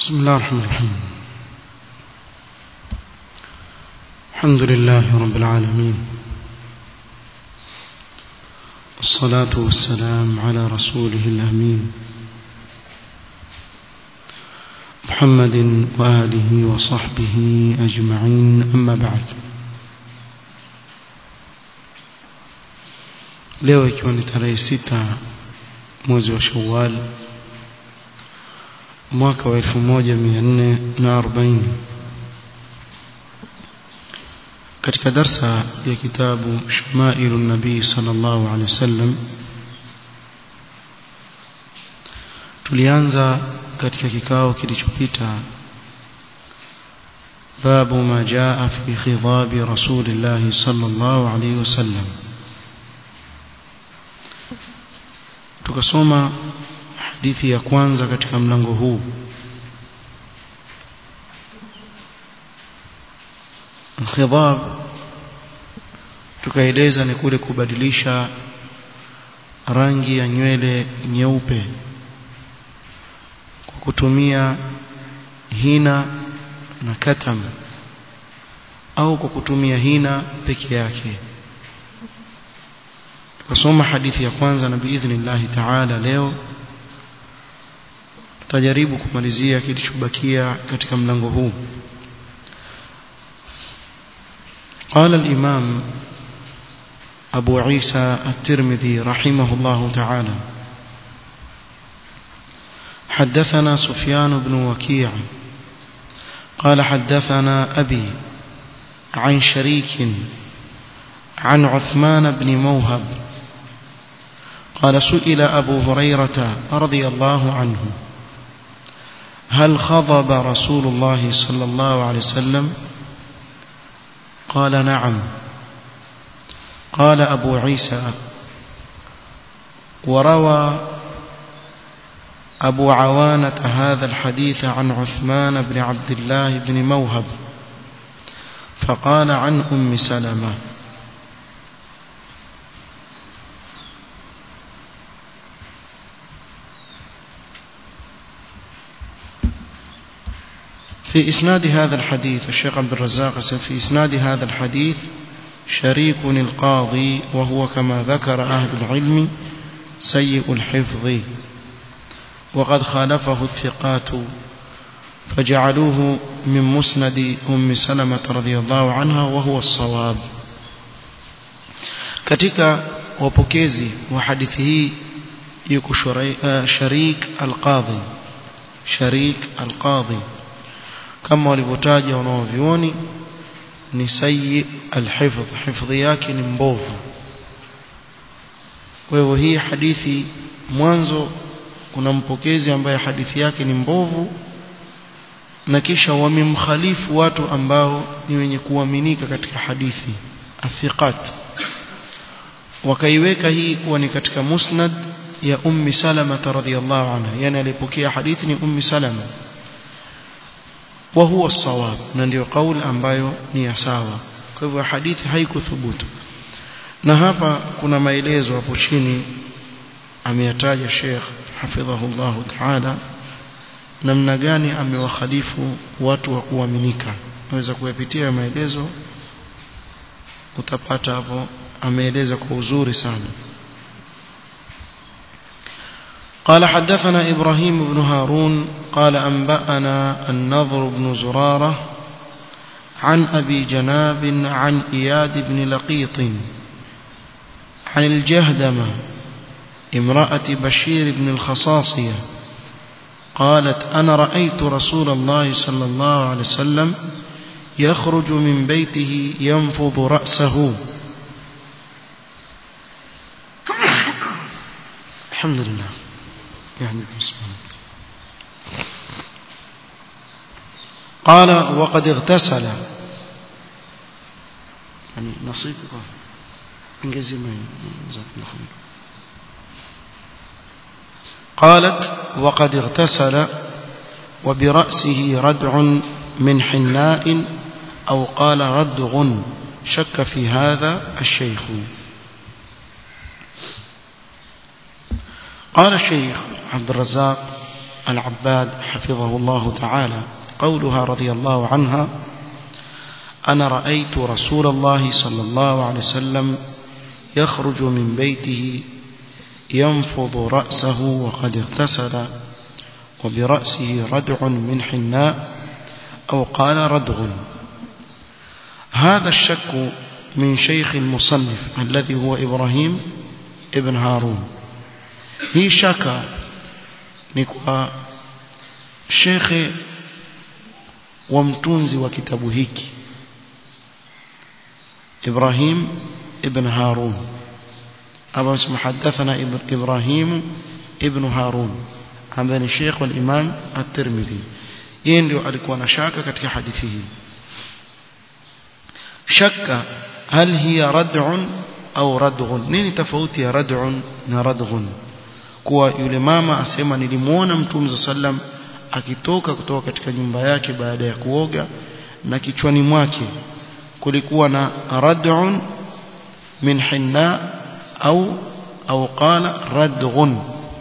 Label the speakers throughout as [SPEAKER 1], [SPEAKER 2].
[SPEAKER 1] بسم الله الرحمن الرحيم الحمد لله رب العالمين والصلاة والسلام على رسوله الأمين محمد وآله وصحبه أجمعين أما بعد leo ikiwa ni tarehe sita mwezi wa shawal mwaka wa 1440 katika darsa ya kitabu shamailu nabii sallallahu alaihi wasallam tulianza katika kikao kilichopita babu ma jaa fi khidhabi rasulillahi sallallahu alaihi wasallam tukasoma hadithi ya kwanza katika mlango huu khidhab tukaeleza ni kule kubadilisha rangi ya nywele nyeupe kwa kutumia hina na katam au kwa kutumia hina peke yake tukasoma hadithi ya kwanza na biidhnillahi taala leo tutajaribu kumalizia kilichobakia katika mlango huu قال الإمام أبو عيسى الترمذي رحمه الله تعالى حدثنا سفيان بن وكيع قال حدثنا أبي عن شريك عن عثمان بن موهب قال سئل أبو هريرة رضي الله عنه هل خضب رسول الله صلى الله عليه وسلم قال نعم قال أبو عيسى وروى أبو عوانة هذا الحديث عن عثمان بن عبد الله بن موهب فقال عن أم سلمة في إسناد هذا الحديث الشيخ عبد الرزاق في إسناد هذا الحديث شريك القاضي وهو كما ذكر أهل العلم سيء الحفظ وقد خالفه الثقات فجعلوه من مسند أم سلمة رضي الله عنها وهو الصواب katika wapokezi wa hadithi hii yuko sharik alqadhi sharik alqadhi kama walivyotaja wanaovioni ni sayyi alhifdh hifdhi yake ni mbovu kwa hivyo hii hadithi mwanzo kuna mpokezi ambaye hadithi yake ni mbovu na kisha wamemkhalifu watu ambao ni wenye kuaminika katika hadithi athiqat wakaiweka hii kuwa ni katika musnad ya ummi salama radhiyallahu anha yani alipokea hadithi ni ummi salama وهو الصواب na ndio kauli ambayo ni ya sawa kwa hivyo hadithi haikuthubutu na hapa kuna maelezo hapo chini ameyataja Sheikh hafidhahullah ta'ala namna gani amewakhalifu watu wa kuaminika naweza kuyapitia maelezo utapata hapo ameeleza kwa uzuri sana قال حدثنا إبراهيم بن هارون قال أنبأنا النضر بن زرارة عن أبي جناب عن إياد بن لقيط عن الجهدمة امرأة بشير بن الخصاصية قالت أنا رأيت رسول الله صلى الله عليه وسلم يخرج من بيته ينفض رأسه الحمد لله يعني قال وقد اغتسل يعني نصيبك انجزي ما قالت وقد اغتسل وبرأسه ردع من حناء أو قال ردغ شك في هذا الشيخ قال الشيخ عبد الرزاق العباد حفظه الله تعالى قولها رضي الله عنها أنا رأيت رسول الله صلى الله عليه وسلم يخرج من بيته ينفض رأسه وقد اغتسل وبرأسه ردع من حناء أو قال ردغ هذا الشك من شيخ المصنف الذي هو إبراهيم ابن هارون هي شك نكوى شيخ ومتونزي وكتاب هيك إبراهيم ابن هارون أبا اسم حدثنا إبراهيم ابن هارون عن الشيخ والإمام الترمذي yeye ndio alikuwa na shaka katika hadithi hii shakka hal hiya rad'un au radghun nini tofauti ya rad'un na radghun kuwa yule mama asema nilimuona mtume sallam akitoka kutoka katika nyumba yake baada ya kuoga na kichwani mwake kulikuwa na rad'un min hinna au au qala radghun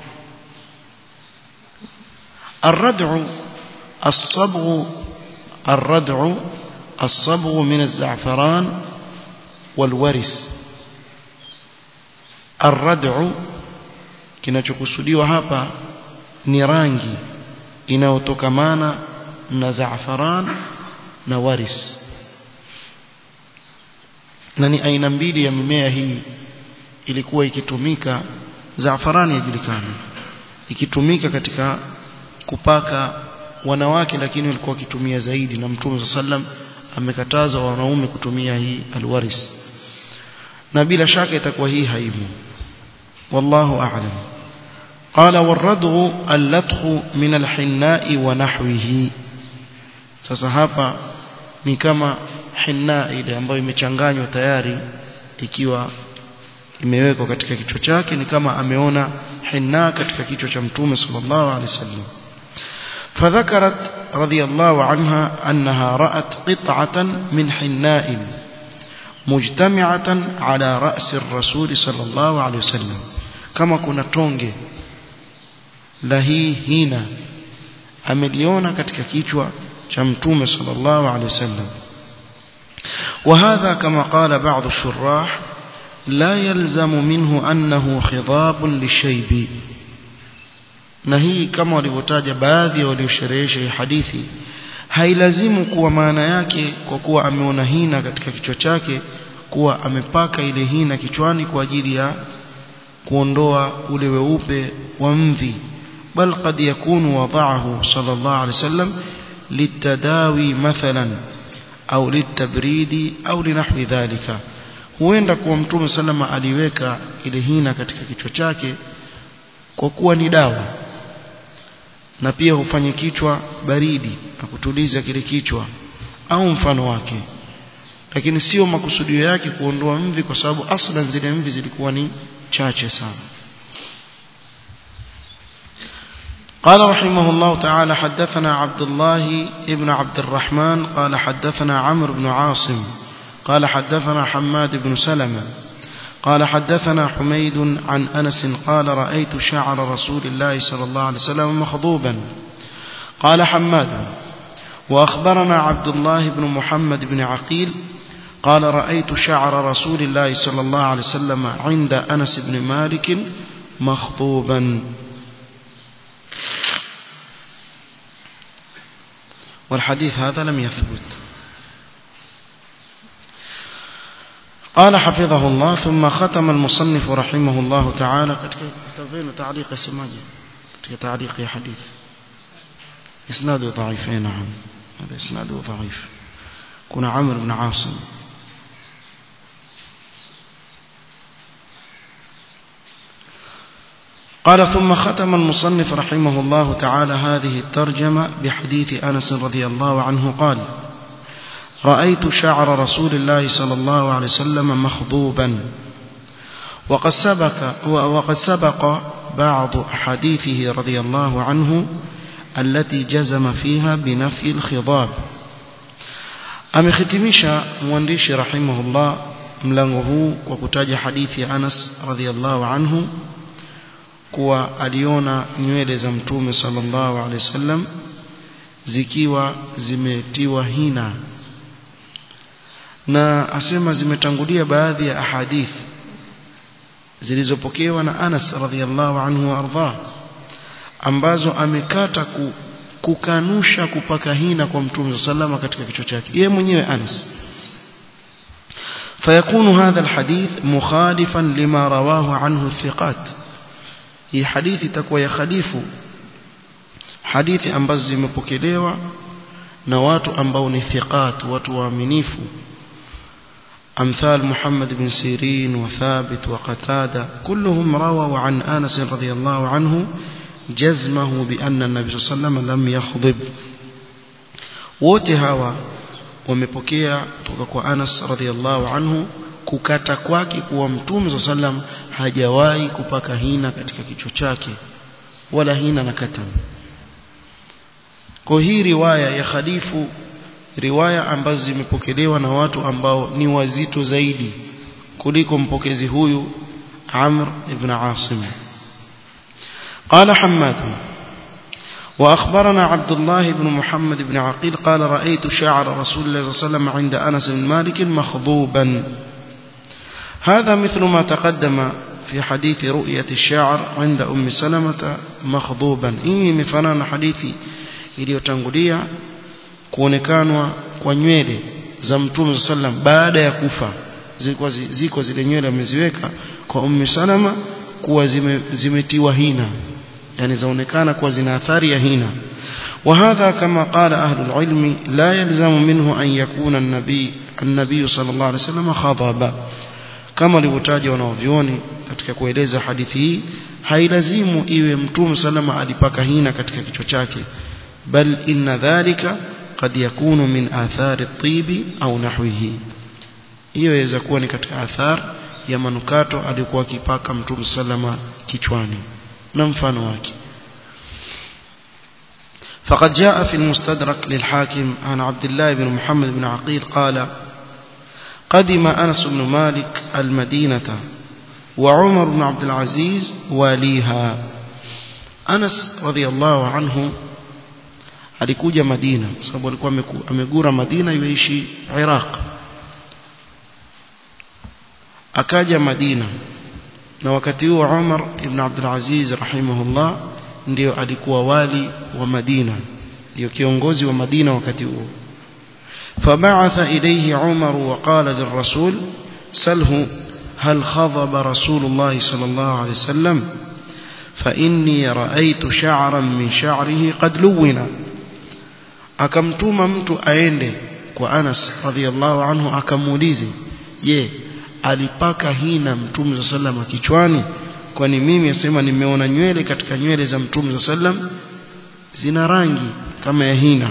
[SPEAKER 1] الردع الصبغ الردع الصبغ من الزعفران والورس الردع kinachokusudiwa hapa ni rangi inayotokamana na zaafaran na waris na ni aina mbili ya mimea hii ilikuwa ikitumika zaafarani yajulikana ikitumika katika kupaka wanawake lakini walikuwa wakitumia zaidi na mtume sallam amekataza wanaume kutumia hii alwaris na bila shaka itakuwa hii haimu wallahu a'lam قال والردغ اللطخ من الحناء ونحوه sasa hapa ni kama hinna ile ambayo imechanganywa tayari ikiwa imewekwa katika kichwa chake ni kama ameona hinna katika kichwa cha mtume sallallahu alaihi wasallam فذكرت رضي الله عنها أنها رأت قطعة من حناء مجتمعة على رأس الرسول صلى الله عليه وسلم كما كنا تونجي لهي هنا ameliona katika kichwa cha mtume sallallahu alaihi wasallam وهذا كما قال بعض الشراح لا يلزم منه أنه خضاب للشيب na hii kama walivyotaja baadhi ya waliosherehesha hii hadithi hailazimu kuwa maana yake kwa kuwa ameona hina katika kichwa chake kuwa amepaka ile hina kichwani kwa ajili ya kuondoa ule weupe wa mvi bal qad yakunu wada'ahu sallallahu alaihi wasallam litadawi mathalan au litabridi au linahwi dhalika huenda kuwa mtume sallama aliweka ile hina katika kichwa chake kwa kuwa ni dawa na pia hufanye kichwa baridi na kutuliza kile kichwa au mfano wake lakini sio makusudio yake kuondoa mvi kwa sababu aslan zile mvi zilikuwa ni chache sana قال رحمه الله تعالى حدثنا عبد الله ابن عبد الرحمن قال حدثنا عمرو بن عاصم قال حدثنا حماد بن سلمة قال حدثنا حميد عن أنس قال رأيت شعر رسول الله صلى الله عليه وسلم مخضوبا قال حماد وأخبرنا عبد الله بن محمد بن عقيل قال رأيت شعر رسول الله صلى الله عليه وسلم عند أنس بن مالك مخضوبا والحديث هذا لم يثبت قال حفظه الله ثم ختم المصنف رحمه الله تعالى كتابين تعليق سماجي تعليق حديث إسناده ضعيف نعم هذا إسناده ضعيف كنا عمرو بن عاصم قال ثم ختم المصنف رحمه الله تعالى هذه الترجمة بحديث أنس رضي الله عنه قال رأيت شعر رسول الله صلى الله عليه وسلم مخضوبا وقد سبق, وقد سبق بعض أحاديثه رضي الله عنه التي جزم فيها بنفي الخضاب amekhitimisha mwandishi rahimahullah mlango huu kwa kutaja hadithi ya Anas radhiallahu anhu kuwa aliona nywele za mtume sallallahu alaihi wasallam zikiwa zimetiwa hina na asema zimetangulia baadhi ya ahadith zilizopokewa na Anas radhiallahu anhu warda ambazo amekata ku, kukanusha kupaka hina kwa mtume sallallahu katika kichwa chake yeye mwenyewe Anas فيكون هذا الحديث مخالفا لما رواه عنه الثقات hii hadithi itakuwa ya khalifu hadithi ambazo zimepokelewa na watu ambao ni thiqat watu waaminifu أمثال محمد بن سيرين وثابت وقتادة كلهم رووا عن آنس رضي الله عنه جزمه بأن النبي صلى الله عليه وسلم لم يخضب wote hawa wamepokea kutoka kwa Anas radhiallahu anhu kukata kwake kuwa mtume sallam hajawahi kupaka hina katika kichwa chake wala hina na katan kwa hii riwaya ya khalifu riwaya ambazo zimepokelewa na watu ambao ni wazito zaidi kuliko mpokezi huyu Amr ibn Asim قال حماد وأخبرنا عبد الله بن محمد بن عقيل قال رأيت شعر رسول الله صلى الله عليه وسلم عند أنس بن مالك مخضوبا هذا مثل ما تقدم في حديث رؤية الشعر عند أم سلمة مخضوبا إيه مفنان حديثي iliyotangulia kuonekanwa kwa nywele za mtume sallam baada ya kufa zilikuwa ziko zile nywele ameziweka kwa ummi salama kuwa zime, zimetiwa hina yani zaonekana kuwa zina athari ya hina وهذا كما قال أهل العلم لا يلزم منه أن يكون النبي النبي صلى الله عليه وسلم خضبا كما لوتاجا wanaovioni katika kueleza hadithi hii hailazimu iwe mtume salama alipaka hina katika kichwa chake bal inna dhalika قد يكون من آثار الطيب أو نحوه hiyo yaweza kuwa ni katika athar ya manukato alikuwa akipaka mtume salama kichwani na mfano wake فقد جاء في المستدرك للحاكم عن عبد الله بن محمد بن عقيل قال قدم أنس بن مالك المدينة وعمر بن عبد العزيز واليها أنس رضي الله عنه alikuja Madina sababu alikuwa amegura Madina yuishi Iraq akaja Madina na wakati huo Umar ibn Abdul Aziz rahimahullah ndio alikuwa wali wa Madina ndio kiongozi wa Madina wakati huo فبعث إليه عمر وقال للرسول سله هل خضب رسول الله صلى الله عليه وسلم فإني رأيت شعرا من شعره قد لونا akamtuma mtu aende kwa Anas radhiallahu anhu akamuulize je alipaka hina mtume sallam kichwani kwani mimi asema nimeona nywele katika nywele za mtume sallam zina rangi kama ya hina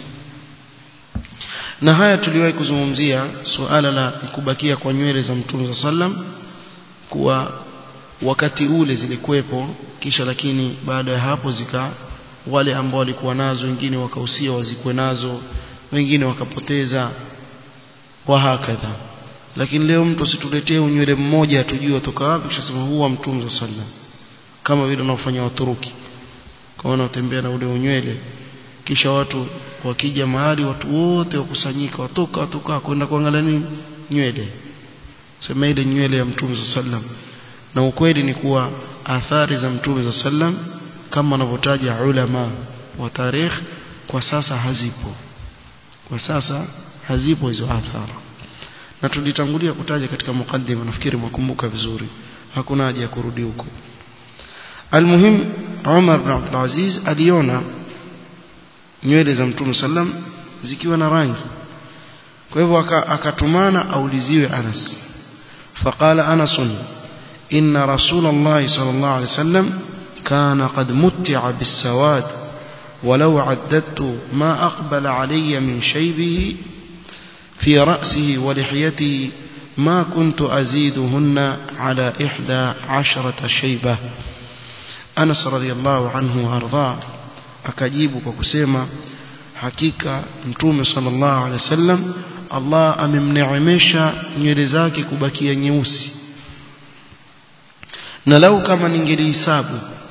[SPEAKER 1] na haya tuliwahi kuzungumzia suala la kubakia kwa nywele za mtume sallam kuwa wakati ule zilikuwepo kisha lakini baada ya hapo zika wale ambao walikuwa nazo wengine wakahusia wazikwe nazo wengine wakapoteza wa hakadha lakini leo mtu situletee unywele mmoja tujue toka wapi kisha sema huwa mtume sallam kama vile wanaofanya waturuki kwa wanaotembea na ule unywele kisha watu wakija mahali watu wote wakusanyika watoka watoka kwenda kuangalia nini nywele sema ile nywele ya mtume sallam na ukweli ni kuwa athari za mtume sallam kama wanavyotaja ulama wa tarikh kwa sasa hazipo kwa sasa hazipo hizo athari na tulitangulia kutaja katika mukaddima nafikiri mwakumbuka vizuri hakuna haja ya kurudi huko almuhim Umar bin Abdul Aziz aliona nywele za Mtume sallam zikiwa na rangi kwa hivyo akatumana auliziwe Anas faqala Anas inna rasulullah sallallahu alaihi wasallam كان قد متع بالسواد ولو عددت ما أقبل علي من شيبه في رأسه ولحيته ما كنت أزيدهن على إحدى عشرة شيبة أنس رضي الله عنه وأرضاه أكجيب وكسيما حقيقة نتوم صلى الله عليه وسلم الله amemneemesha nywele zake kubakia nyeusi na lau kama ningelihesabu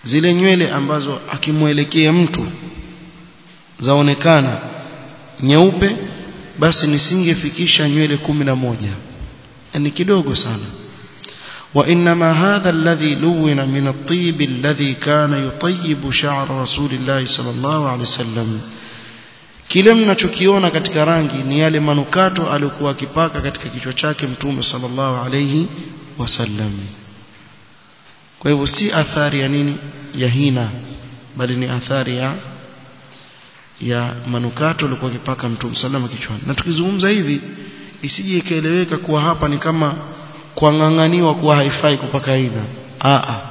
[SPEAKER 1] zile nywele ambazo akimwelekea mtu zaonekana nyeupe basi nisingefikisha nywele kumi na moja ni kidogo sana وإنما هذا الذي لون من الطيب الذي كان يطيب شعر رسول الله صلى الله عليه وسلم kile mnachokiona katika rangi ni yale manukato aliyokuwa akipaka katika kichwa chake mtume sallallahu alayhi wasallam kwa hivyo si athari ya nini ya hina bali ni athari ya ya manukato alikuwa akipaka mtume sallallahu kichwani na tukizungumza hivi isije ikaeleweka kuwa hapa ni kama kuang'ang'aniwa kuwa haifai kupaka hina a a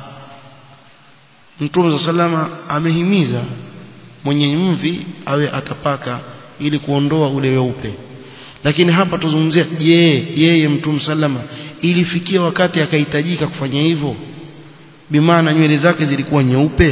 [SPEAKER 1] mtume sallallahu amehimiza mwenye mvi awe atapaka ili kuondoa ule weupe lakini hapa tuzungumzia je yeye mtume sallama ilifikia wakati akahitajika kufanya hivyo bimaana nywele zake zilikuwa nyeupe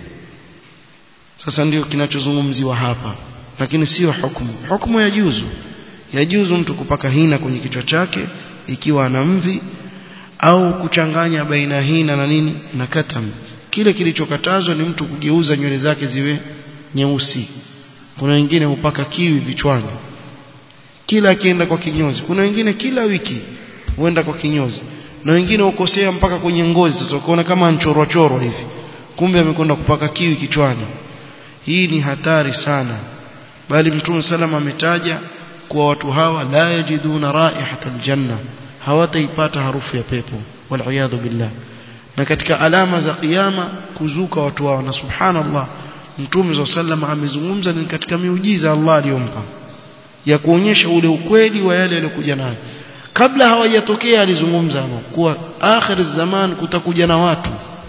[SPEAKER 1] sasa ndio kinachozungumziwa hapa lakini sio hukumu hukumu ya juzu ya juzu mtu kupaka hina kwenye kichwa chake ikiwa ana mvi au kuchanganya baina hina na nini na katam kile kilichokatazwa ni mtu kugeuza nywele zake ziwe nyeusi kuna wengine hupaka kiwi vichwani kila akienda kwa kinyozi kuna wengine kila wiki huenda kwa kinyozi na wengine ukosea mpaka kwenye ngozi sasa ukaona kama anchorwa chorwa hivi kumbe amekwenda kupaka kiwi kichwani hii ni hatari sana bali mtume salama ametaja kuwa watu hawa la yajiduna raihata aljanna hawataipata harufu ya pepo wal billah na katika alama za kiyama kuzuka watu hao na subhanallah mtume wa sallam amezungumza ni katika miujiza Allah aliyompa ya kuonyesha ule ukweli wa yale yaliyokuja nayo kabla hawajatokea alizungumza kuwa akhir zaman kutakuja na watu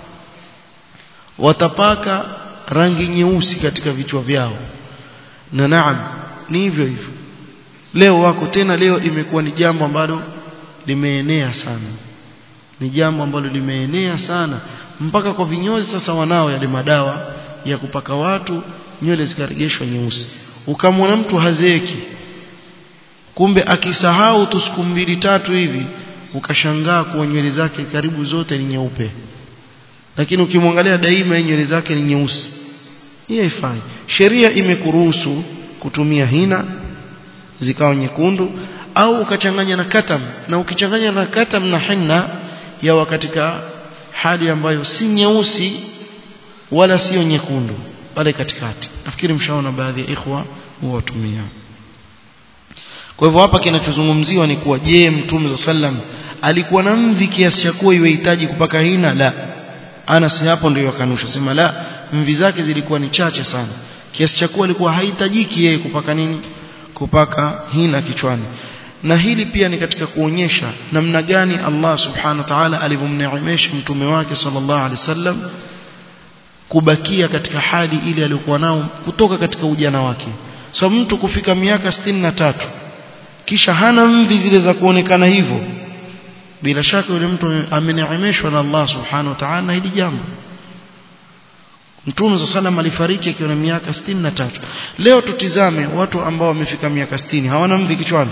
[SPEAKER 1] watapaka rangi nyeusi katika vichwa vyao na naam ni hivyo hivyo leo wako tena leo imekuwa ni jambo ambalo limeenea sana ni jambo ambalo limeenea sana mpaka kwa vinyozi sasa wanao yale madawa ya kupaka watu nywele zikaregeshwa nyeusi ukamwona mtu hazeeki kumbe akisahau tu siku mbili tatu hivi ukashangaa kuwa nywele zake karibu zote ni nyeupe lakini ukimwangalia daima nywele zake ni nyeusi hii haifai sheria imekuruhusu kutumia hina zikawa nyekundu au ukachanganya na katam na ukichanganya na katam na hinna yawa katika hali ambayo si nyeusi wala sio nyekundu pale katikati nafikiri mshaona baadhi ya ikhwa huwatumia kwa hivyo hapa kinachozungumziwa ni kuwa je mtume sallam alikuwa na mvi kiasi cha kuwa iwehitaji kupaka hina la Anas hapo ndio akanusha sema la mvi zake zilikuwa ni chache sana kiasi cha kuwa alikuwa hahitajiki yeye kupaka nini kupaka hina kichwani na hili pia ni katika kuonyesha namna gani Allah subhanahu wa ta'ala alivyomneemesha mtume wake sallallahu alaihi wasallam kubakia katika hali ile aliyokuwa nao kutoka katika ujana wake so mtu kufika miaka na tatu kisha hana mvi zile za kuonekana hivyo bila shaka yule mtu ameneemeshwa na Allah subhanahu wa ta'ala hili jambo Mtume صلى الله alifariki akiwa na miaka na tatu leo tutizame watu ambao wamefika miaka 60 hawana mvi kichwani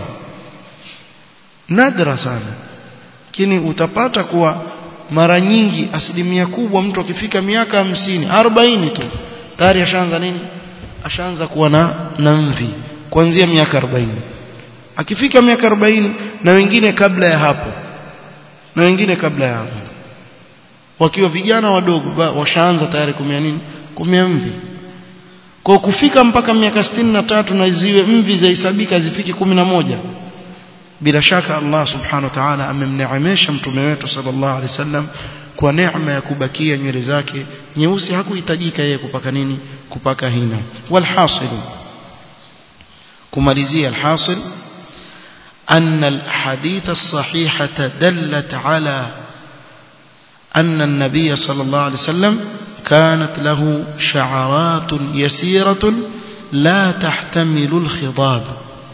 [SPEAKER 1] nadra sana lakini utapata kuwa mara nyingi asilimia kubwa mtu akifika miaka hamsini arobaini tu tayari ashaanza nini ashaanza kuwa na na mvi kuanzia miaka arobaini akifika miaka arobaini na wengine kabla ya hapo na wengine kabla ya hapo wakiwa vijana wadogo washaanza tayari kumea nini kumea mvi kwa kufika mpaka miaka sitini na tatu na ziwe mvi zahesabika zifike kumi na moja bila shaka Allah subhanahu wa ta'ala amemneemesha mtume wetu sallallahu alaihi wasallam kwa neema ya kubakia nywele zake nyeusi hakuhitajika yeye kupaka nini kupaka hina walhasil kumalizia alhasil أن الحديث الصحيحة دلت على أن النبي صلى الله عليه وسلم كانت له شعرات يسيرة لا تحتمل الخضاب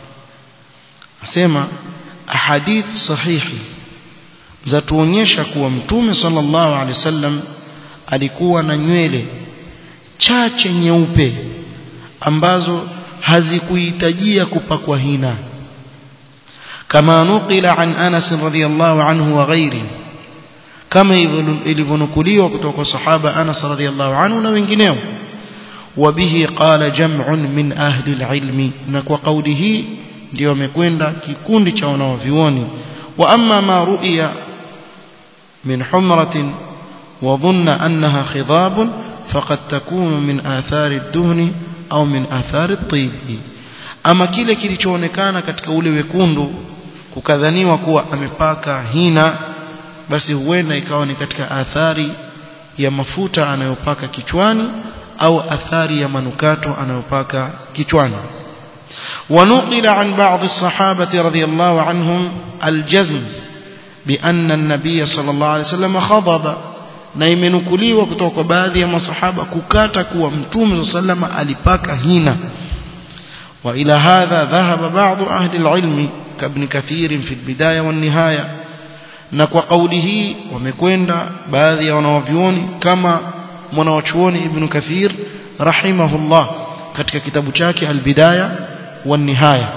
[SPEAKER 1] asema ahadith sahihi zatuonyesha kuwa mtume sallallahu alaihi wasallam alikuwa na nywele chache nyeupe ambazo hazikuhitajia kupakwa hina kama nukila an Anas radhiyallahu anhu wa ghairi kama ilivyonukuliwa kutoka kwa sahaba Anas radhiallahu anhu na wengineo وبه قال جمع من أهل العلم نكو قوله ndio wamekwenda kikundi cha wanaovioni wa amma ma ru'ya min humratin wa dhanna annaha khidab faqad takunu min athari ad-duhni au min athari at-tib ama kile kilichoonekana katika ule wekundu kukadhaniwa kuwa amepaka hina basi huenda ikawa ni katika athari ya mafuta anayopaka kichwani au athari ya manukato anayopaka kichwani ونقل عن بعض الصحابة رضي الله عنهم الجزم بأن النبي صلى الله عليه وسلم خضب na imenukuliwa kutoka kwa baadhi ya masahaba kukata kuwa mtume sallama alipaka hina wa ila hadha dhahaba baadhi ahli alilmi kabni kathir fi albidaya wan nihaya na kwa kauli hii wamekwenda baadhi ya wanawavyuoni kama mwanawachuoni ibn kathir rahimahullah katika kitabu chake albidaya wan nihaya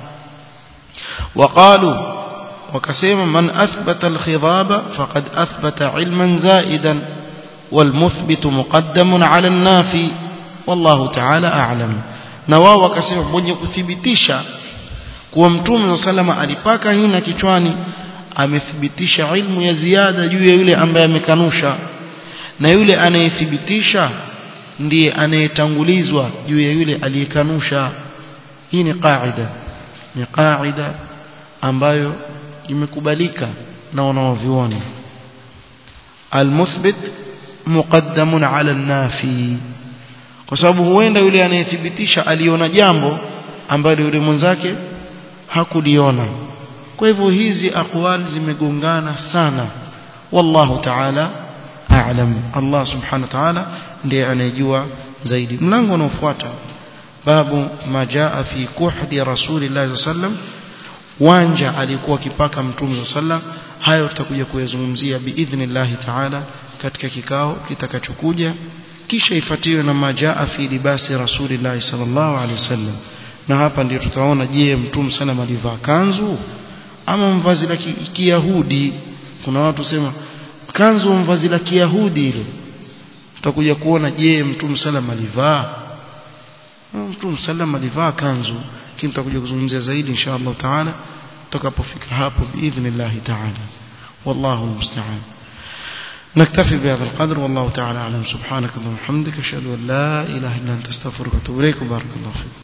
[SPEAKER 1] وقالوا وكسيما من أثبت الخضاب فقد أثبت علما زائدا والمثبت مقدم على النافي والله تعالى أعلم نوا وكسيما mwenye kuthibitisha kuwa mtume sallama alipaka hina kichwani amethibitisha ilmu ya ziada juu ya yule ambaye amekanusha na yule anayethibitisha ndiye anayetangulizwa juu ya yule aliyekanusha hii ni qaida ni qaida ambayo imekubalika na wanaovioni almuthbit muqaddamun ala nafi kwa sababu huenda yule anayethibitisha aliona jambo ambalo yule mwenzake hakuliona kwa hivyo hizi aqwal zimegongana sana wallahu ta'ala a'lam Allah subhanahu wa ta'ala ndiye anayejua zaidi mlango unaofuata babu majaa fi kuhdi rasulillahi sallam wanja alikuwa akipaka mtume sallam hayo tutakuja kuyazungumzia biidhnillahi ta'ala katika kikao kitakachokuja kisha ifuatiwe na majaa fi libasi rasulillahi sallallahu alaihi wasallam na hapa ndio tutaona je mtume sallam alivaa kanzu ama mvazi la kiyahudi kuna watu sema kanzu mvazi la kiyahudi ile tutakuja kuona je mtume sallam alivaa mtume sallam alivaa kanzu lakini tutakuja kuzungumzia zaidi insha Allah taala tutakapofika hapo باذن taala والله المستعان نكتفي بهذا القدر والله تعالى اعلم سبحانك اللهم وبحمدك اشهد ان لا اله الا انت استغفرك واتوب اليك بارك الله فيك